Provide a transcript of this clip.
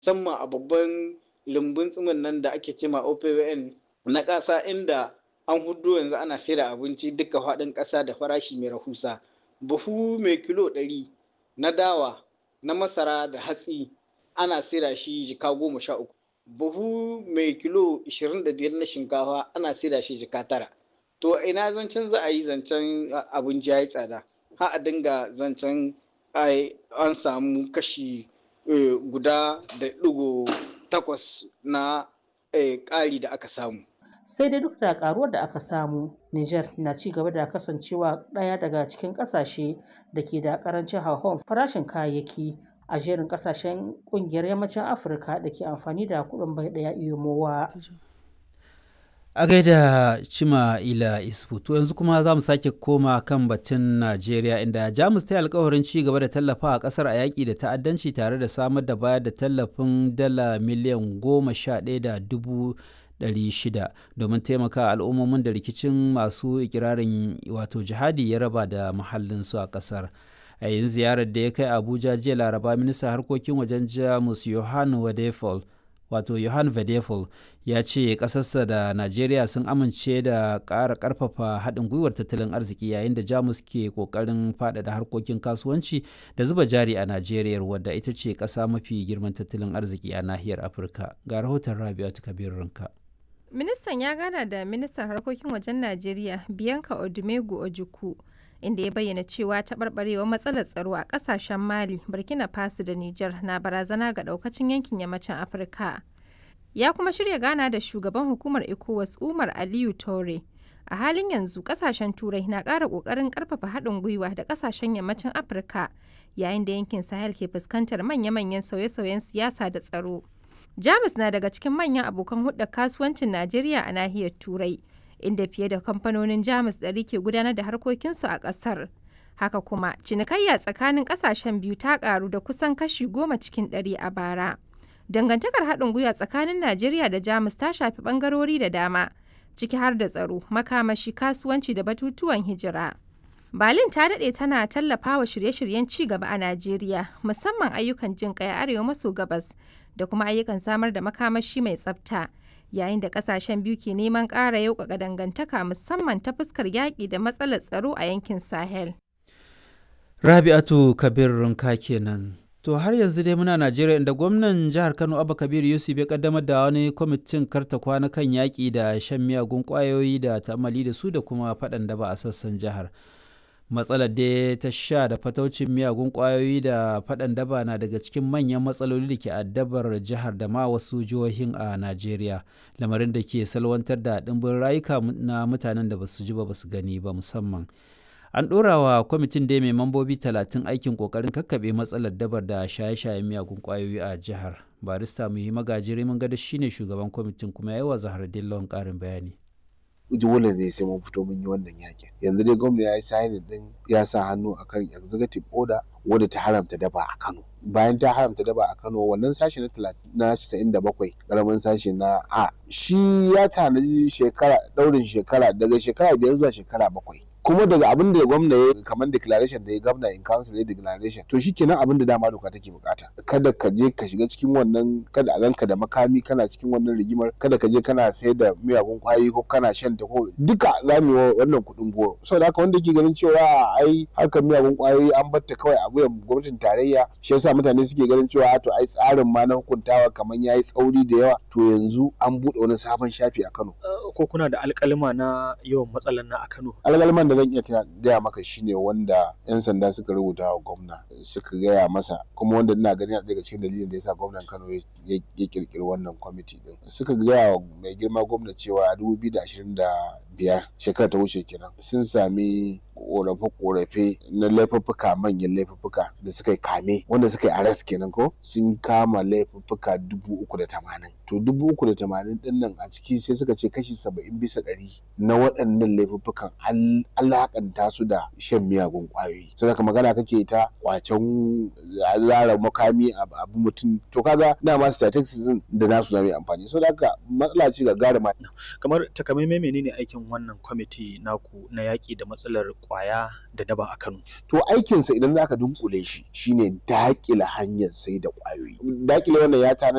musamman a babban lumbun tsimin nan da ake cema OPWN na ƙasa inda an hudu yanzu ana saida abinci duka faɗin ƙasa da farashi mai rahusa buhu mai kilo ɗari na dawa na masara da hatsi ana saida shi jika goma sha uku buhu mai kilo ishirin da biyar na shinkafa ana saida shi jika tara to ina zancen za a yi zancen abinci ya yi tsada ha a dinga zancen an samu kashi guda da ɗigo takwas na ƙari da aka samu sai dai duk da karuwar da aka samu Niger na ci gaba da kasancewa ɗaya daga cikin ƙasashe da ke da ƙarancin hauhawar farashin kayayyaki a jerin ƙasashen ƙungiyar yammacin Afirka da ke amfani da kuɗin bai ɗaya iyomowa. A gaida Cima Ila Isfu, to yanzu kuma za mu sake koma kan batun Najeriya inda Jamus ta yi alkawarin ci gaba da tallafa a ƙasar a yaƙi da ta'addanci tare da samar da bayar da tallafin dala miliyan goma sha ɗaya da dubu 600 domin taimaka al'ummomin da rikicin masu ikirarin wato jihadi ya raba da muhallinsu a kasar a yin ziyarar da ya kai abuja jiya laraba ministan harkokin wajen jamus johan wadefol wato johan vedefol ya ce kasarsa da najeriya sun amince da ƙara ƙarfafa haɗin gwiwar tattalin arziki yayin da jamus ke ƙoƙarin faɗaɗa harkokin kasuwanci da zuba jari a najeriya wadda ita ce ƙasa mafi girman tattalin arziki a nahiyar afirka ga rahoton rabi'atu kabir rinka Ministan ya gana da ministan harkokin wajen Najeriya Bianca Odumegu Ojukwu inda ya bayyana cewa taɓarɓarewar matsalar tsaro a ƙasashen Mali, Burkina Faso da Nijar na barazana ga ɗaukacin yankin yammacin Afirka. Ya kuma shirya gana da shugaban hukumar ECOWAS Umar Aliyu Tore. A halin yanzu ƙasashen Turai na ƙara ƙoƙarin ƙarfafa haɗin gwiwa da ƙasashen yammacin Afirka yayin da yankin Sahel ke fuskantar manya-manyan sauye-sauyen siyasa da tsaro. Jamus na daga cikin manyan abokan hudda kasuwancin Najeriya a nahiyar Turai, inda fiye da kamfanonin Jamus ɗari ke gudanar da harkokinsu a ƙasar. Haka kuma, cinikayya tsakanin ƙasashen biyu ta ƙaru da kusan kashi goma cikin ɗari a bara. Dangantakar haɗin gwiwa tsakanin Najeriya da Jamus ta shafi ɓangarori da dama, ciki har da tsaro, makamashi, kasuwanci da batutuwan hijira. Berlin ta daɗe tana tallafawa shirye-shiryen ci gaba a Najeriya, musamman ayyukan jin ƙai a arewa maso gabas da kuma ayyukan samar da makamashi mai tsafta yayin da kasashen biyu ke neman ƙara yauƙaƙa dangantaka musamman ta fuskar yaƙi da matsalar tsaro a yankin sahel rabi'atu kabir runka kenan to har yanzu dai muna najeriya inda gwamnan jihar kano abba kabir yusuf ya kaddamar da wani kwamitin karta kwana kan yaƙi da shan miyagun ƙwayoyi da ta'amali da su da kuma faɗan da ba a sassan jihar matsalar da ta sha da fataucin miyagun kwayoyi da faɗan daba na daga cikin manyan matsaloli da ke addabar jihar da ma wasu jihohin a najeriya lamarin da ke salwantar da ɗimbin rayuka na mutanen da basu ji ba basu gani ba musamman an ɗora wa kwamitin da mai mambobi talatin aikin ƙoƙarin kakkaɓe matsalar dabar da shaye-shayen miyagun kwayoyi a jihar barista muhi magajiri mun gada shine shugaban kwamitin kuma yawa zahar dillon ƙarin bayani dole ne sai mun fito mun yi wannan yakin yanzu dai gwamna ya yi signing din ya sa hannu akan executive order wadda ta haramta daba a Kano bayan ta haramta daba a Kano wannan sashi na na 97 karamin sashi na A shi ya tanaji shekara daurin shekara daga shekara biyar zuwa shekara bakwai kuma daga abin da gwamna ya kamar declaration da ya gwamna in council ya declaration to shikenan abin da dama doka take bukata kada ka je ka shiga cikin wannan kada a ganka da makami kana cikin wannan rigimar kada ka je kana sayar da miyagun kwayoyi ko kana shan ta ko duka za mu yi wannan kuɗin goro saboda haka wanda ke ganin cewa ai harkar miyagun kwayoyi an batta kawai a wuyan gwamnatin tarayya shi yasa mutane suke ganin cewa to ai tsarin ma na hukuntawa kamar yayi tsauri da yawa to yanzu an buɗe wani sabon shafi a Kano ko kuna da alƙalima na yawan matsalan na a Kano alƙaliman da zan iya gaya maka shine wanda 'yan sanda suka rubuta wa gwamna suka gaya masa kuma wanda ina gani daga cikin dalilin da yasa gwamnan Kano ya kirkiri wannan kwamiti din suka gaya wa mai girma gwamna cewa a 2025 shekara ta wuce kenan sun sami korafe-korafe na laifuffuka manyan laifuffuka da suka yi kame wanda suka yi arrest kenan ko sun kama laifuffuka dubu uku da tamanin to dubu uku da tamanin din nan a ciki sai suka ce kashi saba'in bisa ɗari na waɗannan laifuffukan alakanta su da shan miyagun ƙwayoyi sai ka magana kake ta kwacen zara makami abu mutum to kaga dama statistics da nasu zama amfani so haka matsala ce ga gara kamar takamaimai menene aikin wannan kwamiti naku na yaƙi da matsalar kwaya da daba a Kano. To aikinsa idan zaka dunkule shi shine dakile hanyar sai da kwayoyi. Dakile wannan ya tana